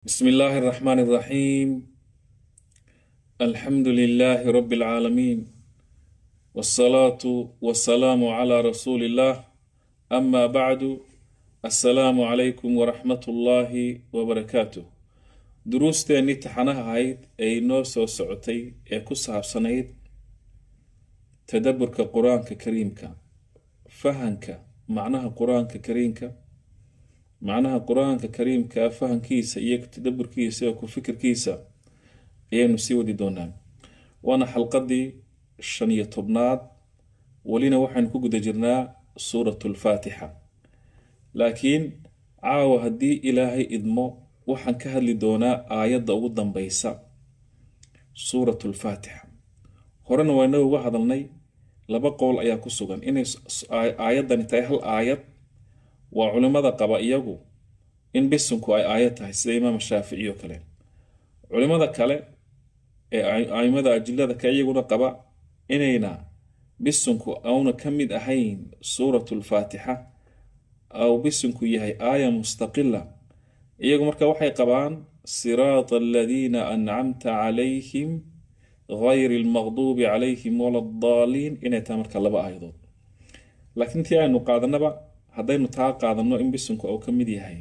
بسم الله الرحمن الرحيم الحمد لله رب العالمين والصلاة والسلام على رسول الله أما بعد السلام عليكم ورحمة الله وبركاته duruusteennii taxanaha ahayd ee inoo soo socotay ee ku saabsanayd tadaburka qur-aanka kariimka fahanka macnaha qur-aanka kariimka macnaha qur-aanka kariimka fahankiisa iyo tadaburkiisa iyo ku fikirkiisa ayaynu sii wadi doonaa waana xalqadii shan iyo tobnaad welina waxaynu ku guda jirnaa suuratu lfaatixa laakiin caawa haddii ilaahay idmo waxaan ka hadli doonaa aayadda ugu dambeysa suuratu lfaatixa horena wayna uga hadalnay laba qowl ayaa ku sugan inay aayaddani tahay hal aayad waa culimada qaba iyagu in bisunku ay aayad tahay sida imaam shaafici oo kale culimada kale ee aimada ajilada ka iyaguna qaba inayna bisunku auna ka mid ahayn suuratu lfaatixa au bisunku yahay aaya mustaqila iyagu marka waxay qabaan siraata aladiina ancamta calayhim gayri lmaqduubi calayhim wala daaliin inay tahay marka laba aayadood laakiin tii aynu qaadanaba haddaynu taa qaadano in bisunku uu ka mid yahay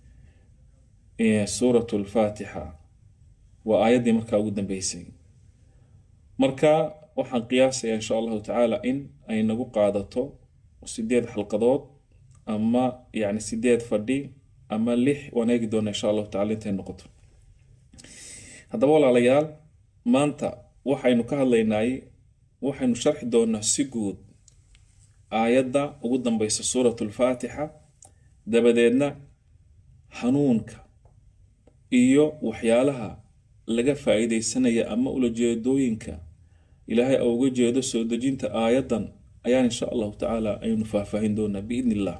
suuratu lfaatixa waa aayaddii markaa ugu dambeysay marka waxaan qiyaasayaa insha allahu tacaala in ay nagu qaadato sideed xalqadood ama yani sideed fadhi ama lix waan eegi doona insha allahu tacala intay noqoto haddaba walaalayaal maanta waxaynu ka hadlaynay waxaynu sharxi doonaa si guud aayadda ugu dambeysa suuratu lfaatixa dabadeedna hanuunka iyo waxyaalaha laga faa-iideysanaya ama ulajeedooyinka ilaahay a uga jeedo soo dejinta aayaddan ayaan insha allahu tacaala aynu faahfaahin doonaa biidn illah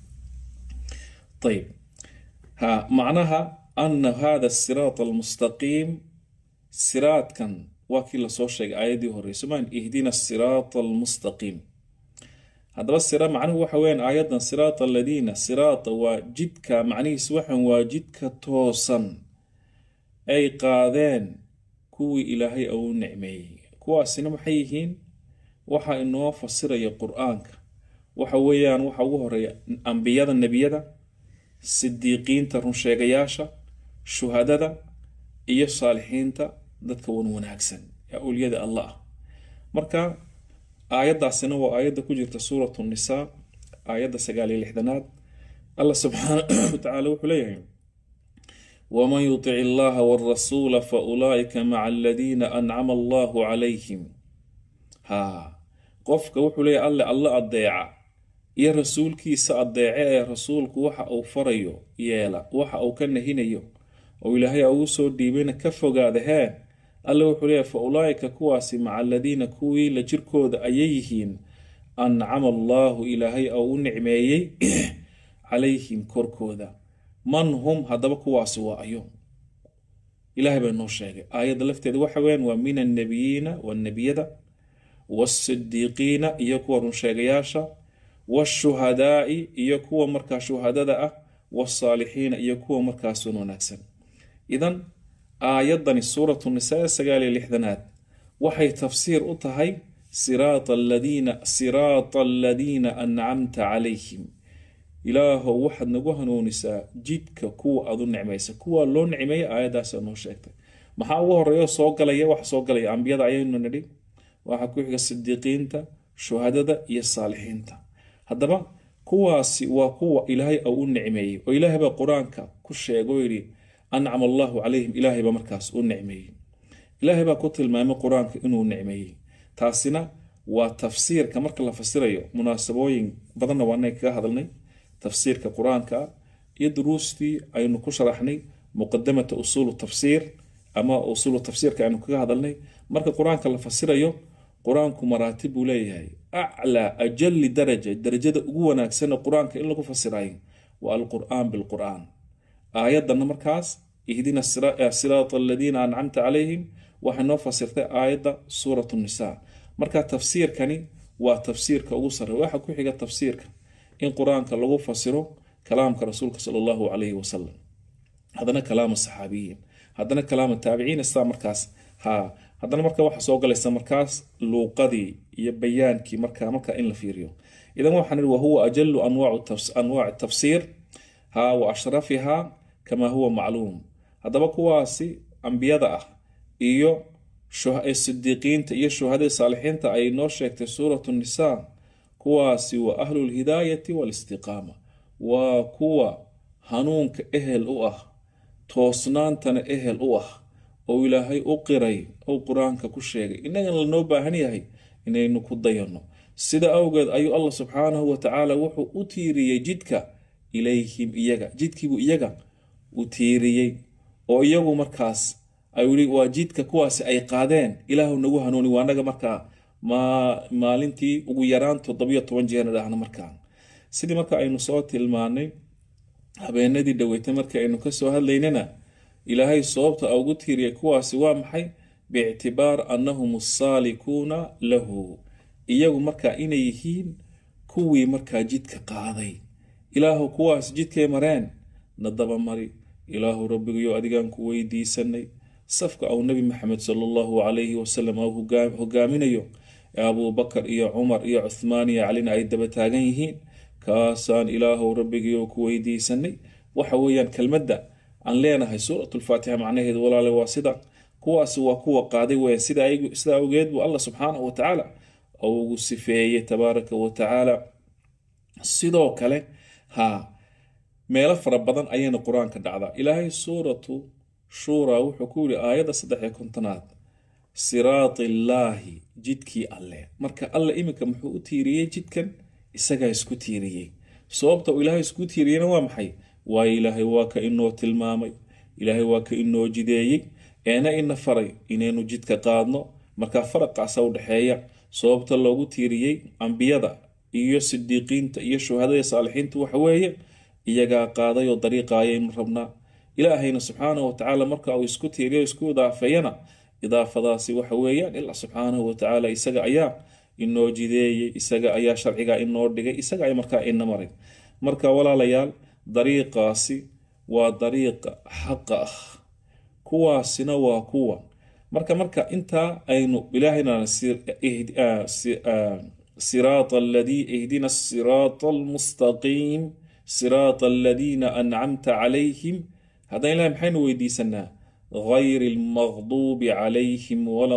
ayb ha macnaha ana hada siraat almustaqiim siraadkan waa kii lasoo sheegay aayaddii horeyso maan ihdina siraata almustaqiim haddaba sira macnuhu waxa weyaan aayaddan siraata aladiina siraata waa jidka macnihiis waxan waa jidka toosan ay qaadeen kuwii ilaahay ou nicmeeyey kuwaasina maxay yihiin waxa inoo fasiraya qur-aanka waxa weeyaan waxa ugu horeeya ambiyada nebiyada sidiiqiinta runsheegayaasha shuhadada iyo saalixiinta dadka wan wanaagsan ee awliyada allah ah marka aayaddaasina waa aayadda ku jirta suuratu nisaa aayadda sagaal iyo lixdanaad allah subxaana watacaala wuxuu leeyahay waman yutic illaha warasuula fa ulaa'ika maca aladiina ancama allahu calayhim ha qofka wuxuu leeyahy alle alla adeeca iyo rasuulkiisa adeece ee rasuulku waxa uu farayo yeela waxa uu ka nahinayo oo ilaahay ugu soo dhiibayna ka fogaada hee alle wuxuu leeyahy fa ulaa'ika kuwaasi maca aladiina kuwii la jirkooda ayay yihiin ancama allaahu ilaahay oo u nicmeeyey calayhim korkooda man hum haddaba kuwaasi waa ayo ilaahay baa noo sheegay aayadda lafteeda waxa weyaan waa min annabiyiina wanebiyada waasidiiqiina iyo kuwa runsheegayaasha washuhadaai iyo kuwa markaa shuhadada ah wasaalixiina iyo kuwa markaasun wanaagsan idan aayaddani suuratu nisaa sagaal iyo lixdanaad waxay tafsiir u tahay siraata aladiina siraata aladiina ancamta calayhim ilaahow waxaad nagu hanuunisaa jidka kuwa aad u nicmaysa kuwa loo nicmeeya aayaddaasa noo sheegtay maxaa ugu horeeyo soo galaya waxa soo galaya ambiyada ayaynu nidhi waxaa ku xiga sidiiqiinta shuhadada iyo saalixiinta haddaba kuwaasi waa kuwa ilaahay au u nicmeeyey oo ilaahay baa qur-aanka ku sheega oo yidhi ancama allahu calayhim ilaahay baa markaas u nicmeeyey ilaahay baa ku tilmaamay qur-aanka inuu nicmeeyey taasina waa tafsiirka marka la fasirayo munaasabooyin badanna waanay kaga hadalnay tafsiirka qur-aanka iyo duruustii aynu ku sharaxnay muqadamata usuulu tafsiir ama usuulu tafsiirka aynu kaga hadalnay marka qur-aanka la fasirayo qur-aanku maraatib buu leeyahay aclaa ajali daraja darajada ugu wanaagsan qur-aanka in lagu fasirayo waa alqur'aan bilqur'aan aayadana markaas ihdina siraata aladiina ancamta calayhim waxay noo fasirtay aayadda suuratu nisaa marka tafsiirkani waa tafsiirka ugu sare waxa ku xiga tafsiirka in qur-aanka lagu fasiro kalaamka rasuulka sala allahu calayhi wasalam haddana kalaama saxaabiyiin haddana kalaama taabiciin istaa markaas ha haddana marka waxa soo galaysa markaas luuqadii iyo bayaankii marka marka in la fiiriyo idan waxaan ihi wahuwa ajalu anwaaci tafsiir ha wa ashrafiha kama huwa macluum haddaba kuwaasi ambiyada ah iyo sidiiqiinta iyo shuhadada saalixiinta ay noo sheegtay suuratu nisaa kuwaasi waa ahlu lhidaayati walistiqaama waa kuwa hanuunka ehel u ah toosnaantana ehel u ah oo ilaahay u qiray ou qur-aanka ku sheegay innagana lanoo baahan yahay inaynu ku dayanno sida awgeed ayuu allah subxaanahu watacaala wuxuu u tiiriyey jidka ilayhim iyaga jidkiibuu iyaga u tiiriyey oo iyagu markaas ayii waa jidka kuwaasi ay qaadeen ilaahu nagu hanuuni waa naga markaa maalintii ugu yaraan toddobiyo toban jeerna dhahna markaa sidii marka aynu soo tilmaanay habeenadii dhaweytay markii aynu kasoo hadlaynana ilaahay sababta ugu tiiriyay kuwaasi waa maxay biictibaar annahum asaalikuuna lahu iyagu markaa inay yihiin kuwii markaa jidka qaaday ilaahu kuwaas jidkay mareen na dabamari ilaahu rabbigayo adigaan ku weydiisanay safka au nebi maxamed sala allahu calayhi wasalam ou hogaaminayo ee abuubakar iyo cumar iyo cuthmaan iyo calina ay daba taagan yihiin kaasaan ilaahow rabbigiio ku weydiisanay waxa weeyaan kelmadda aan leenahay suuratulfaatixa macnaheedu walaale waa sida kuwaasi waa kuwa qaaday weya sida awgeed buu allah subxaanahu watacaala ugu sifeeyey tabaaraka wa tacaala sidoo kale ha meelo fara badan ayayna qur-aanka dhacdaa ilaahay suuratu shuuraa wuxuu ku yidhi aayadda saddex iyo kontonaad siraati illaahi jidkii alle marka alle iminka muxuu u tiiriyey jidkan isagaa isku tiiriyey sababta uu ilaahay isku tiiriyeyna waa maxay waayo ilaahay waa ka inoo tilmaamay ilaahay waa ka inoo jideeyey eena ina faray inaynu jidka qaadno markaa faraqaasa u dhexeeya sababta loogu tiiriyey ambiyada iyo sidiiqiinta iyo shuhadada saalixiinta waxa weeye iyagaa qaaday oo dariiqa ayaynu rabnaa ilaahayna subxaanahu watacaala marka uu isku tiiriyo isku idaafeeyana idaafadaasi waxa weeyaan ilaa subxaanahu watacaala isaga ayaa inoo jideeyey isaga ayaa sharciga inoo dhigay isaga ay markaa ina maray marka walaalayaal dariiqaasi waa dariiqa xaqa ah kuwaasina waa kuwa marka marka intaa aynu ilaahayna siraata aladii ihdina asiraata almustaqiim siraata aladiina ancamta calayhim haddana ilahay maxaynu weydiisanaa غayr اlmaqduubi calayhim wala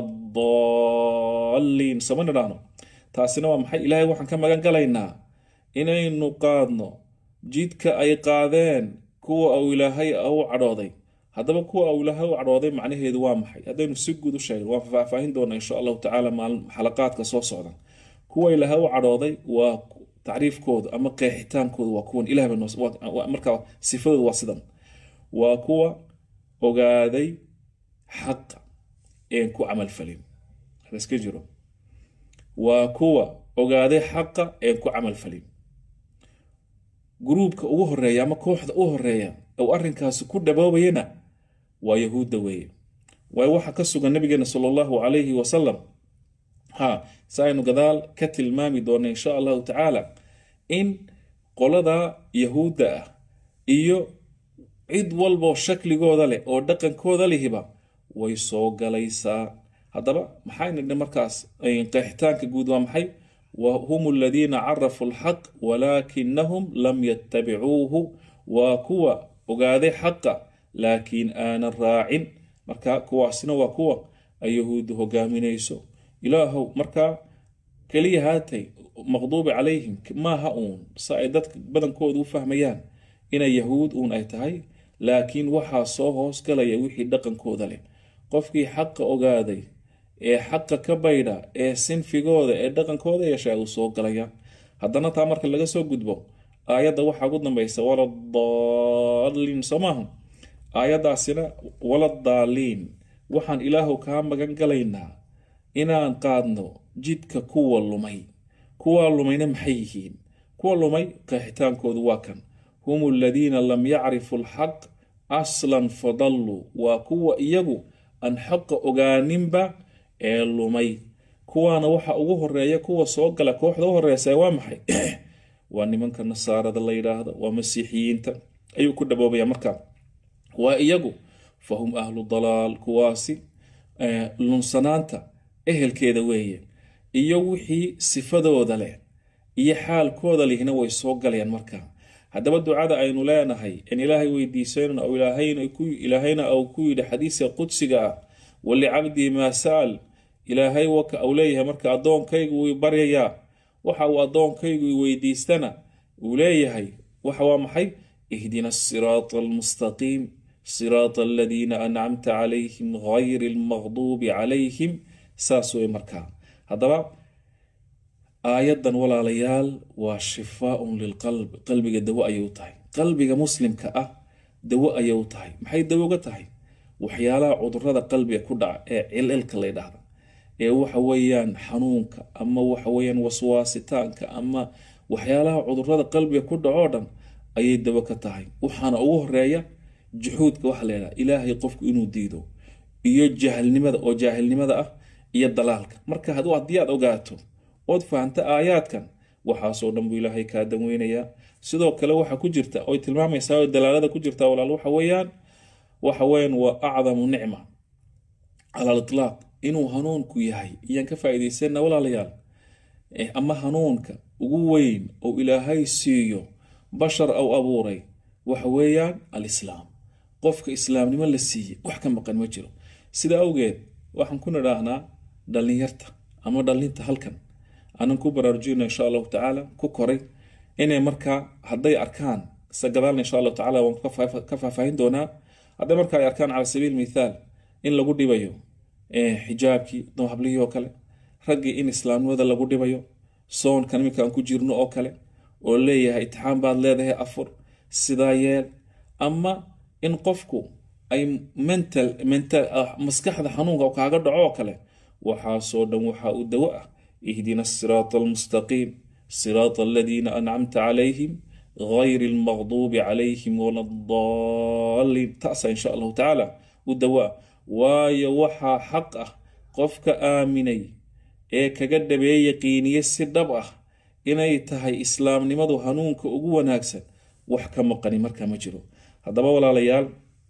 daliin sama nidhaahno taasina waa maxay ilaahay waxaan ka magan galaynaa inaynu qaadno jidka ay qaadeen kuwa au ilaahay u cadhooday haddaba kuwa au ilaahay u cadhooday macnaheedu waa maxay haddaynu si guud u sheegno waan faahfaahin doonaa insha allahu tacaala maalin xalaqaadka soo socda kuwa ilaahay u cadhooday waa tacriifkooda ama qeexitaankooda waa kuwan ilahay markaa sifadooda waa sidan waa kuwa ogaaday xaqa een ku camalfalin iska jiro waa kuwa ogaaday xaqa een ku camalfalin gruubka ugu horeeya ama kooxda u horeeya ou arrinkaasi ku dhaboobayana waa yahuudda weeye waayo waxaa ka sugan nabigeena sala allahu calayhi wasalam ha si aynu gadaal ka tilmaami doona insha allahu tacaala in qolada yahuudda ah iyo cid walboo shakligooda leh oo dhaqankooda lihiba way soo galaysaa haddaba maxayna dhi markaas qeexitaanka guud waa maxay wahum aladiina carafuu alxaq walaakinahum lam yattabicuuhu waa kuwa ogaaday xaqa laakiin aanan raacin marka kuwaasina waa kuwa ay yahuuddu hogaaminayso ilaahow markaa keliya haatay maqduubi calayhim maaha uun si ay dadka badankooda u fahmayaan inay yahuud uun ay tahay laakiin waxaa soo hoos galaya wixii dhaqankooda leh qofkii xaqa ogaaday ee xaqa ka baydha ee sinfigooda ee dhaqankooda yeesha uu soo galaya haddana taa marka laga soo gudbo aayadda waxaa ugu dambaysa waladaliin soo maaha aayaddaasina waladaaliin waxaan ilaahu kaa magan galaynaa inaan qaadno jidka kuwa lumay kuwa lumayna maxay yihiin kuwa lumay qeexitaankoodu waa kan hum aladiina lam yacrifuu alxaq aslan fadalluu waa kuwa iyagu aan xaqa ogaaninba ee lumay kuwaana waxa ugu horeeya kuwa soo gala kooxda u horeysa waa maxay waa nimanka nasaarada la yidhaahdo waa masiixiyiinta ayuu ku dhaboobaya marka waa iyagu fahum ahlu dalaal kuwaasi lunsanaanta ehelkeeda weeye iyo wixii sifadooda leh iyo xaalkooda lihna way soo galayaan markaa haddaba ducada aynu leenahay in ilaahay weydiisanayno oo ilaahayna uu ku yidhi xadiiska qudsiga ah walicabdii maa sa'al ilaahay waka uu leeyahay marka addoonkaygu wuu baryayaa waxa uu addoonkaygu weydiistana uu leeyahay waxa waa maxay ihdina asiraata almustaqiim siraata aladiina ancamta calayhim gayri almaqduubi calayhim saas wey markaa haddaba aayaddan walaalayaal waa shifaaun lilqalb qalbiga dawo ayay u tahay qalbiga muslimka ah dawo ayay u tahay maxay dawo ga tahay waxyaalaha cudurada qalbiga ku dhaca ee cililka la ydhahda ee waxa weeyaan xanuunka ama waxa weeyaan waswaasitaanka ama waxyaalaha cudurada qalbiga ku dhacoo dhan ayay dawo ka tahay waxaana ugu horeeya juxuudka waxa la ydhaha ilaahay qofku inuu diido iyo jaahilnimada oo jaahilnimada ah iyo dalaalka marka haddii aad ogaato ood fahamta aayaadkan waxaasoo dhan buu ilaahay kaa danweynayaa sidoo kale waxa ku jirta oy tilmaamaysaa oo dalaalada ku jirta walaal waxa weeyaan waxa weeyaan waa acdamu nicma cala alitlaaq inuu hanuunku yahay iyaan ka faa'iidaysana walaalayaal ama hanuunka ugu weyn oo ilaahay siiyo bashar au abuuray waxa weeyaan alislaam qofka islaamnimo la siiyey wax ka maqan ma jiro sida awgeed waxaan ku nidhaahnaa dhallinyarta ama dhallinta halkan aanan ku baraarujina insha allahu tacaala ku koray inay markaa hadday arkaan sagadaal insha allahu tacala waan ka faahfaahin doonaa hadday markaa ay arkaan cala sabiil mithaal in lagu dhibayo xijaabkii hablihii oo kale raggii in islaamnimada lagu dhibayo soonkan iminka aan ku jirno oo kale oo leeyahay itixaan baad leedahay afur sidaa yeel ama in qofku ay mental mental maskaxda xanuunka kaaga dhaco oo kale waxaasoo dhan waxaa u dawo ah ihdina asiraata almustaqiim siraata aladiina ancamta calayhim gayri almaqduubi calayhim wala daliin taasa insha allahu tacaala u dawo ah waayo waxaa xaq ah qofka aaminay ee kaga dhabeeye yaqiiniye si dhab ah inay tahay islaamnimadu hanuunka ugu wanaagsan wax ka maqani markaa ma jiro haddaba walaalayaal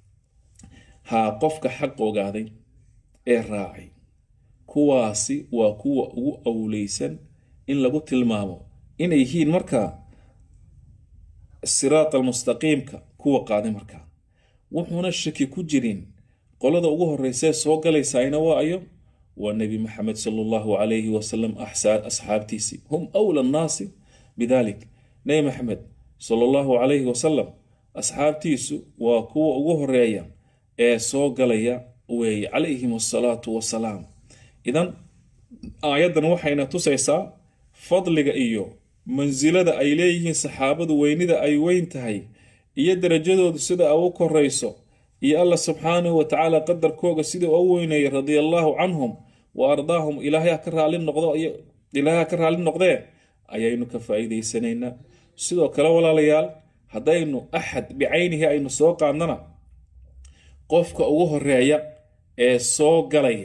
haa qofka xaq ogaaday ee raacay kuwaasi waa kuwa ugu awleysan in lagu tilmaamo inay yihiin markaa siraat almustaqiimka kuwa qaaday markaa wuxuuna shaki ku jirin qolada ugu horeysee soo galaysayna waa ayo waa nebi maxamed sala allahu calayhi wasalam asxaabtiisii hum awla annaasi bidalik nebi maxamed sala allahu calayhi wasalam asxaabtiisu waa kuwa ugu horeeya ee soo galaya weeye calayhim asalaatu wasalaam idan aayaddan waxayna tusaysaa fadliga iyo mansilada ay leeyihiin saxaabadu weynida ay weyn tahay iyo darajadoodu sida a u korayso iyo allah subxaanahu wa tacaala qadarkooga sida u weyneeyay radia allaahu canhum wa ardaahum ilaahay ka raali noqdo ilaahay ka raali noqdee ayaynu ka faa'iidaysanaynaa sidoo kale walaalayaal haddaynu axad bicaynihi aynu soo qaadnana qofka ugu horeeya ee soo galaya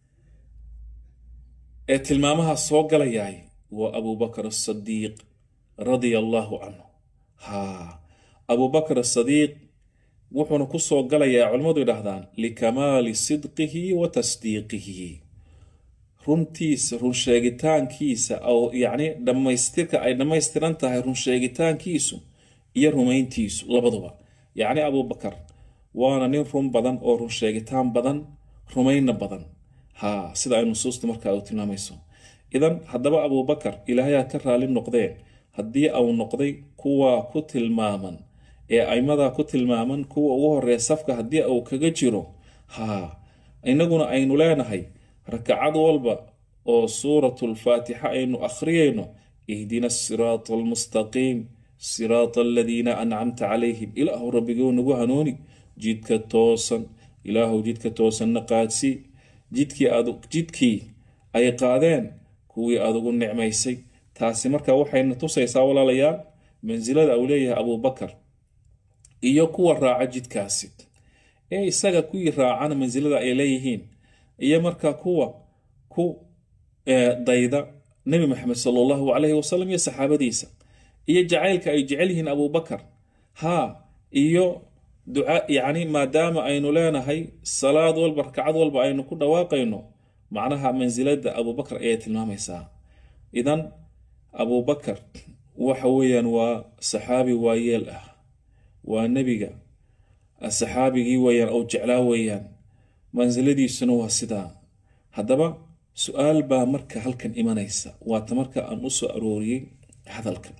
ee tilmaamaha soo galayaay waa abubakar asadiiq radia allaahu canhu haa abubakar asadiiq wuxuuna ku soo galayaa culimmadu yidhaahdaan likamaali sidqihi wa tasdiiqihi runtiisa runsheegitaankiisa oo yacni dhammaystirka ay dhammaystiran tahay runsheegitaankiisu iyo rumayntiisu labaduba yacni abubakar waana nin run badan oo runsheegitaan badan rumayna badan haa sida ay nusuusta markaa u tilmaamayso idan haddaba abubakar ilaahayaa ka raali noqdeen haddii au noqday kuwa ku tilmaaman ee aimadaa ku tilmaaman kuwa ugu horeeya safka haddii uu kaga jiro haa inaguna aynu leenahay rakacad walba oo suuratulfaatixa aynu akhriyayno ihdina asiraata almustaqiim siraata aladiina ancamta calayhim ilaahu rabbigou nagu hanuuni jidka toosan ilaahu jidka toosanna qaadsii jidkii aad jidkii ay qaadeen kuwii aad ugu nicmaysay taasi marka waxayna tusaysaa walaalayaal mansilada uu leeyahay abubakar iyo kuwa raaca jidkaasi ee isaga kuwii raacana mansilada ay leeyihiin iyo markaa kuwa ku dayda nebi maxamed sala allahu calayhi wasalam iyo saxaabadiisa iyo jacaylka ay jecel yihiin abubakar haa iyo duca yacni maadaama aynu leenahay salaad walba rakcad walba aynu ku dhawaaqayno macnaha mansilada abubakar ayay tilmaamaysaa idan abubakar waxa weeyaan waa saxaabi waayeel ah waa nebiga saxaabigii weeyaan ou jeclaa weeyaan mansiladiisuna waa sidaa haddaba su-aal baa marka halkan imanaysa waata marka aan u soo arooriyey hadalkan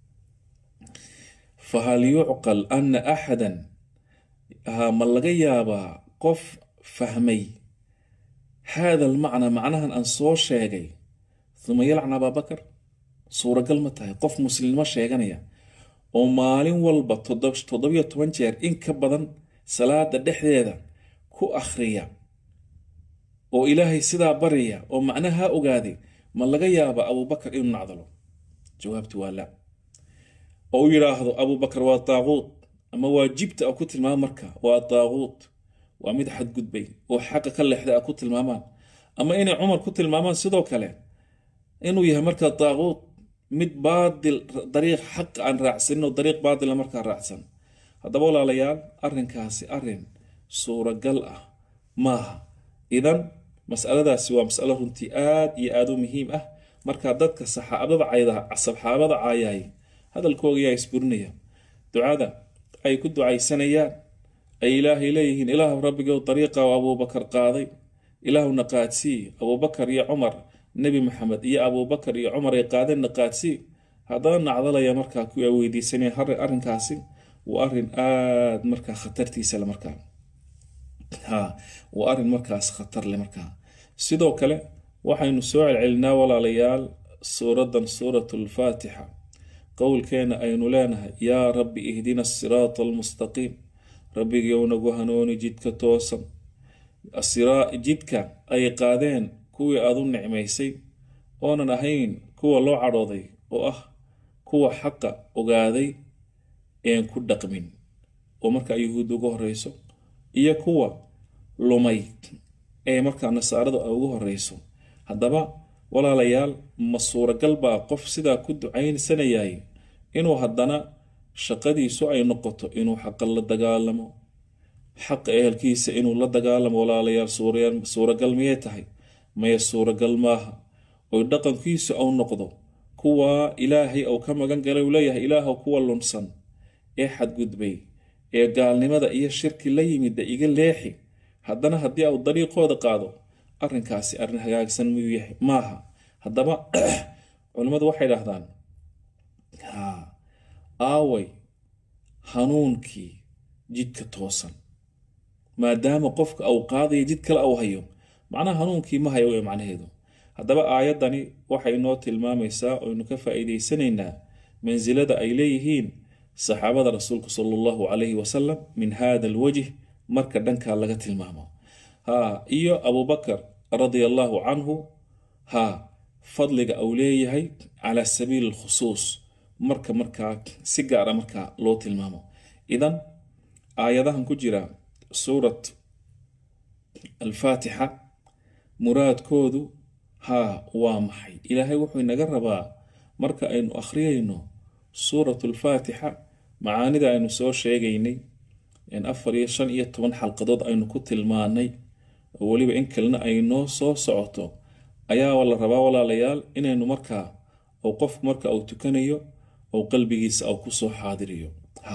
fahal yucqal ana axadan ma laga yaabaa qof fahmay haada almacnaa macnahan aan soo sheegay uma yalcan abaabakar suuragal ma tahay qof muslimnimo sheeganaya oo maalin walba toddobiyo toban jeer in ka badan salaada dhexdeeda ku akhriya oo ilaahay sidaa baraya oo macnaha ogaaday ma laga yaaba abubakar inuu nacdalo jawaabtu waa la oo u yidhaahdo abubakar waa daaquud ama waa jibta a ku tilmaama marka waa daaquud waa mid xadgudbay oo xaqa ka leexday a ku tilmaamaan ama inay cumar ku tilmaamaan sidoo kale inuu yahay marka daaquud mid baadil dariiq xaq aan raacsanin oo dariiq baadila markaa raacsan haddaba walaalayaal arrinkaasi arrin suuragal ah maaha idan masaladaasi waa masalo runtii aad iyo aad u muhiim ah markaa dadka saxaabada cayda saxaabada caayaay hadalkooga yaa isburinaya ducada ay ku ducaysanayaan ay ilaahay leeyihiin ilaahu rabbigow dariiqa abuubakar qaaday ilaahuna qaadsii abuubakar iyo cumar nebi maxamed iyo abuubakar iyo cumar ay qaadeenna qaadsii haddana nacdalaya markaa kuwa weydiisanaya arrinkaasi waa arrin aad markaa khatartiisale markaa ha waa arrin markaas khatar leh markaa sidoo kale waxaynu soo celcelinaa walaalayaal suuraddan suurat lfaatixa qowlkeena aynu leenahay yaa rabbi ihdina asiraata almustaqiim rabbigiiw nagu hanuuni jidka toosan jidka ay qaadeen kuwii aad u nicmaysay oonan ahayn kuwa loo cadhooday oo ah kuwa xaqa ogaaday een ku dhaqmin oo markaa yuhuud ugu horeyso iyo kuwa lumay ee markaa nasaarada ugu horeyso haddaba walaalayaal ma suuragal baa qof sidaa ku ducaysanayay inuu haddana shaqadiisu ay noqoto inuu xaqa la dagaalamo xaqa ehelkiisa inuu la dagaalamo walaalayaal suuragal miyay tahay maya suuragal maaha oy dhaqankiisu au noqdo kuwa ilaahay ou ka magan galay uu leeyahay ilaahw kuwa lunsan ee xadgudbay ee gaalnimada iyo shirki la yimida iga leexi haddana haddii au dariiqooda qaado arrinkaasi arrin hagaagsan miyuu yahay maaha haddaba culimmadu waxay dhahdaan ha aaway hanuunkii jidka toosan maadaama qofka au qaadaya jid kale au hayo macnaha hanuunkii ma hayo ee macnaheedu haddaba aayaddani waxay noo tilmaamaysaa oynu ka faa'iidaysanaynaa mansilada ay leeyihiin saxaabada rasuulka sala allahu calayhi wasalam min hada alwajh marka dhankaa laga tilmaamo ha iyo abubakar radia allahu canhu ha fadliga uu leeyahay cala sabiili alkhusuus marka markaa si gaara markaa loo tilmaamo idan aayadahan ku jira suurat alfaatixa muraadkoodu haa waa maxay ilaahay wuxuu inaga rabaa marka aynu akhriyayno suurat alfaatixa macaanida aynu soo sheegaynay afar iyo shan iyo toban xalqadood aynu ku tilmaanay oo weliba in kalena ay noo soo socoto ayaa la rabaa walaalayaal inaynu markaa ou qofku marka uu tukanayo ou qalbigiisa au kusoo xaadiriyo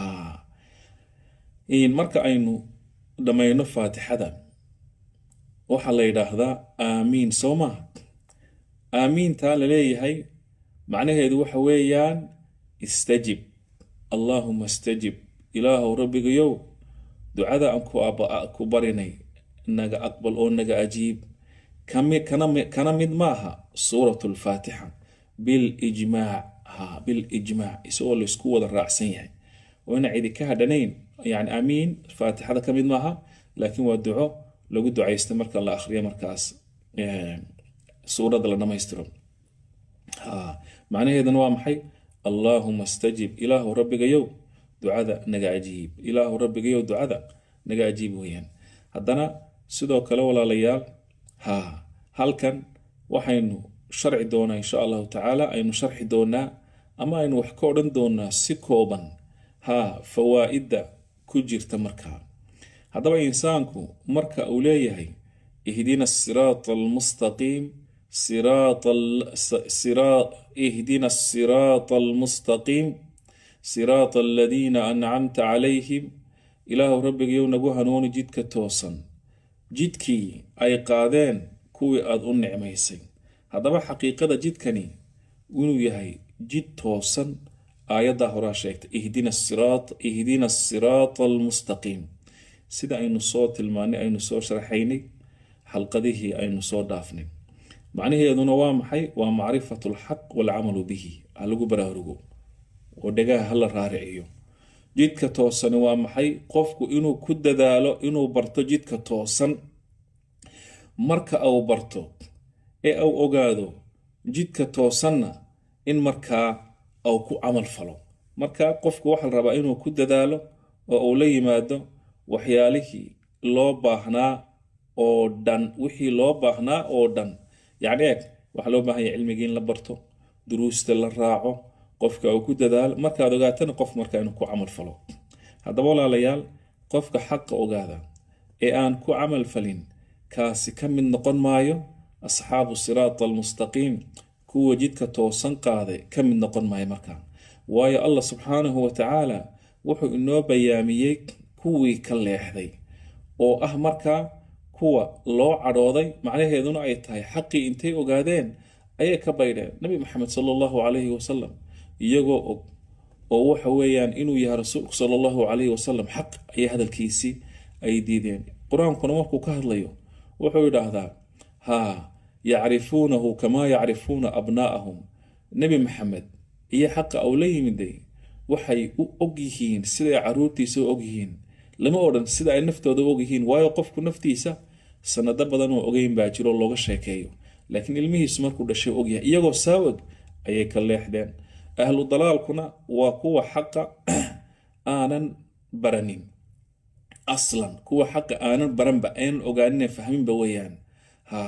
marka aynu dhammayno faatixada waxaa la yidhaahdaa aamiin soo maha aamiintaa la leeyahay macnaheedu waxa weeyaan istajib allaahuma istajib ilaahow rabbigayow ducada aan ku barinay naga aqbal oo naga ajiib kana mid maaha suurat lfaatixa bilijmaac ha bilijmaac isagoo laysku wada raacsan yahay oo ina cidi ka hadhanayn yani aamiin faatixada ka mid maaha laakiin waa duco lagu ducaysta marka la akhriyo markaas suuradda la dhamaystiro macnaheedana waa maxay allaahuma stajib ilaahu rabbigayow ducada naga ajiib ilaahu rabbigayow ducada naga ajiib weyaan haddana sidoo kale walaalayaal ha halkan waxaynu sharci doonaa insha allahu tacaala aynu sharxi doonaa ama aynu wax ka odhan doonaa si kooban ha fawaa'idda ku jirta markaa haddaba insaanku marka uu leeyahay ihdina asiraata almustaqiim ihdina asiraata almustaqiim siraata aladiina ancamta calayhim ilaahu rabbigayow nagu hanuuni jidka toosan jidkii ay qaadeen kuwii aada u nicmaysay haddaba xaqiiqada jidkani inuu yahay jid toosan aayaddaa horaa sheegtay ihdina asiraata almustaqiim sida aynu soo tilmaanay aynu soo sharaxaynay xalqadihii aynu soo dhaafnay macnaheeduna waa maxay waa macrifatu alxaq waalcamalu bihi ha lagu baraarugo oo dhagaha hala raariciyo jidka toosani waa maxay qofku inuu ku dadaalo inuu barto jidka toosan marka uu barto ee uu ogaado jidka toosanna in markaa uu ku camal falo marka qofku waxaa la rabaa inuu ku dadaalo oo uu la yimaado waxyaalihii loo baahnaa oo dhan wixii loo baahnaa oo dhan yacni eeg waxaa loo baahan yahay cilmigii in la barto duruusta la raaco qofka uu ku dadaalo markaad ogaatana qof markaa inuu ku camal falo haddaba walaalayaal qofka xaqa ogaada ee aan ku camal falin kaasi ka mid noqon maayo asxaabu siraata almustaqiim kuwa jidka toosan qaaday ka mid noqon maayo markaa waayo allah subxaanahu wa tacaala wuxuu inoo bayaamiyey kuwii ka leexday oo ah markaa kuwa loo cadhooday macnaheeduna ay tahay xaqii intay ogaadeen ayay ka baydheen nabi maxamed sala allahu calayhi wasalam iyagoo og oo waxa weeyaan inuu yahay rasuulku sala allahu calayhi wasalam xaq ayay hadalkiisii ay diideen qur-aankuna markuu ka hadlayo wuxuu yidhaahdaa haa yacrifuunahu kamaa yacrifuuna abnaa'ahum nebi maxamed iyo xaqa uu la yimiday waxay u og yihiin siday caruurtiisa u og yihiin lama odhan sida ay naftooda u og yihiin waayo qofku naftiisa sanado badan oo ogeyn baa jiro looga sheekeeyo laakiin ilmihiisu markuu dhashay ogyahay iyagoo saa og ayay ka leexdeen ahlu dalaalkuna waa kuwa xaqa aanan baranin aslan kuwa xaqa aanan baranba aanan ogaanin fahminba weeyaan ha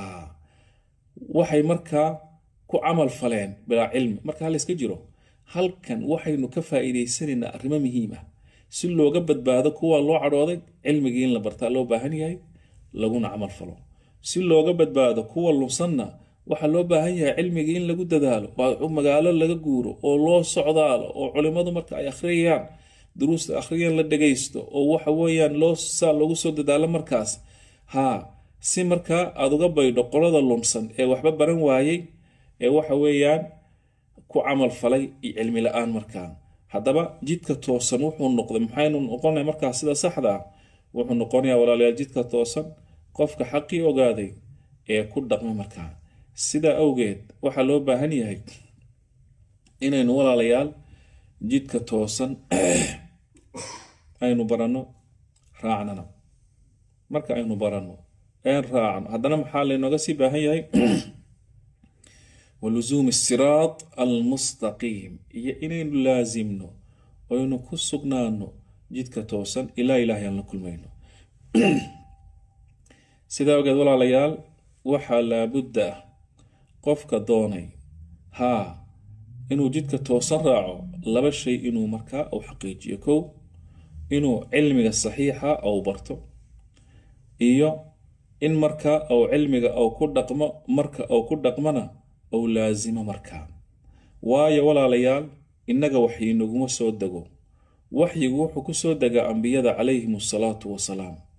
waxay markaa ku camal faleen bilaa cilmi marka hal iska jiro halkan waxaynu ka faa'iidaysanaynaa arrimo muhiim ah si looga badbaado kuwa loo cadhooday cilmigii in la bartaa loo baahan yahay laguna camal falo si looga badbaado kuwa lunsanna waxaa loo baahan yahay cilmigii in lagu dadaalo oo magaalo laga guuro oo loo socdaalo oo culimmadu marka ay akhriyayaan duruusta akhriyaan la dhagaysto oo waxa weeyaan loo saa loogu soo dadaalo markaas haa si markaa aada uga baydho qolada lunsan ee waxba baran waayey ee waxa weeyaan ku camal falay iyo cilmi la-aan markaa haddaba jidka toosan wuxuu noqday maxaynu noqonay markaa sida saxda ah wuxuu noqonayaa walaalayaal jidka toosan qofka xaqii ogaaday ee ku dhaqma markaa sidaa awgeed waxaa loo baahan yahay inaynu walaalayaal jidka toosan aynu baranno raacnana marka aynu baranno een raacno haddana maxaa laynooga sii baahan yahay walusuumi siraat almustaqiim iyo inaynu laasimno oynu ku sugnaano jidka toosan ilaa ilaahay aan la kulmayno sidaa ogeed walaalayaal waxaa laabudda ah qofka doonay haa inuu jidka toosan raaco laba shay inuu markaa uu xaqiijiyo kow inuu cilmiga saxiixa uu barto iyo in markaa uu cilmiga uu ku dhaqmo marka uu ku dhaqmona uu laasimo markaa waayo walaalayaal innaga waxyi naguma soo dego waxyigu wuxuu ku soo degaa ambiyada calayhim asalaatu wasalaam